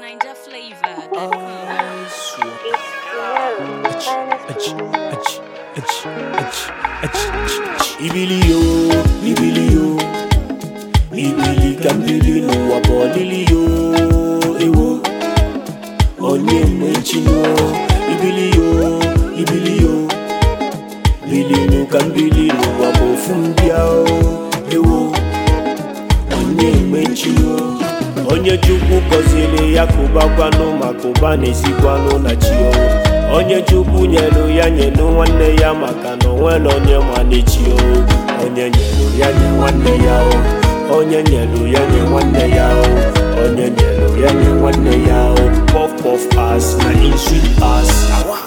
Ninja flavor. Ibili yo, ibili yo Ibili ka mmiri n'ụwa bụ ọlịlị yo Ewo Onye mmechi yo Ibili yo, ibili yo Bilinu ka mmiri n'ụwa bụ ofu mbịa o Ewo Onye mmechi yo Onye Chukwu gọziri ya kụbakwanụ ma kụba na-esikwanụ na chi o onye chukwu nyelu ya nyelu nwanne ya maka na onwere onye ma n'echi o onye nyelu ya nye nwanne ya o onye nyelu ya nye nwanne ya o onye nyelu ya nye nwanne ya o puff puff pass na in sweet pass awa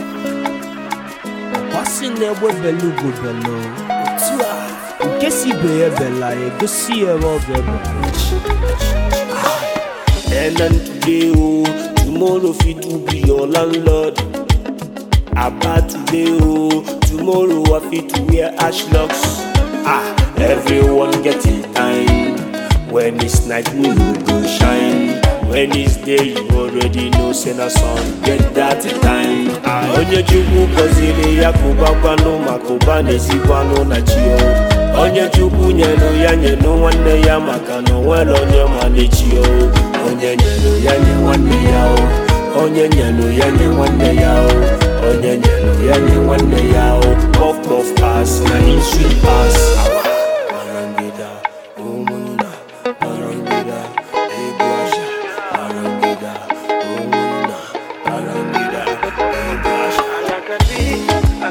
Ọsị na-egbe belu bụ belu otu a nke si ibe ya bela egosi ya ebe ọ bụ ebe And then today, oh, tomorrow fit to be your landlord. About today, oh, tomorrow I fit to wear ash locks. Ah, everyone getting time. When it's night, moon will go shine. When it's day, you already know, send a sun, get that time. Ah, onye chukwu gọziri ya kụbakwanụ ma kụba na-esikwanụ na chi o. onye chukwu nyelu ya nyelu nwanne ya maka na onwere onye ma n'echi o onye nyelu ya nye nwanne ya o onye nyelu ya nye nwanne ya o onye nyelu ya nye nwanne ya o puff puff pass na in sweet pass Awa. Marangida, ụmụnna, marangida, egwu asha, marangida, ụmụnna, marangida, egwu asha.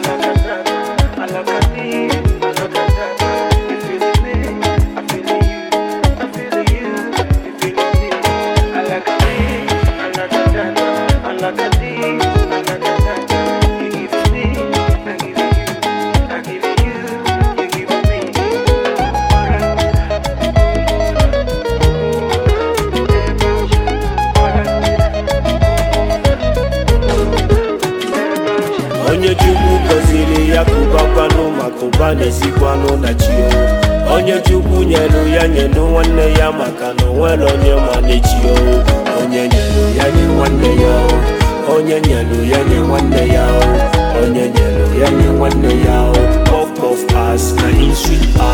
onye chukwu gọziri ya kụbakwanụ ma kụba na-esikwanụ na chi o onye chukwu nyelu ya nyelu nwanne ya maka na onwere onye ma n'echi o onye nyelu ya nye nwanne ya o onye nyelu ya nye nwanne ya o onye nyelu ya nye nwanne ya o puff puff pass na in sweet pass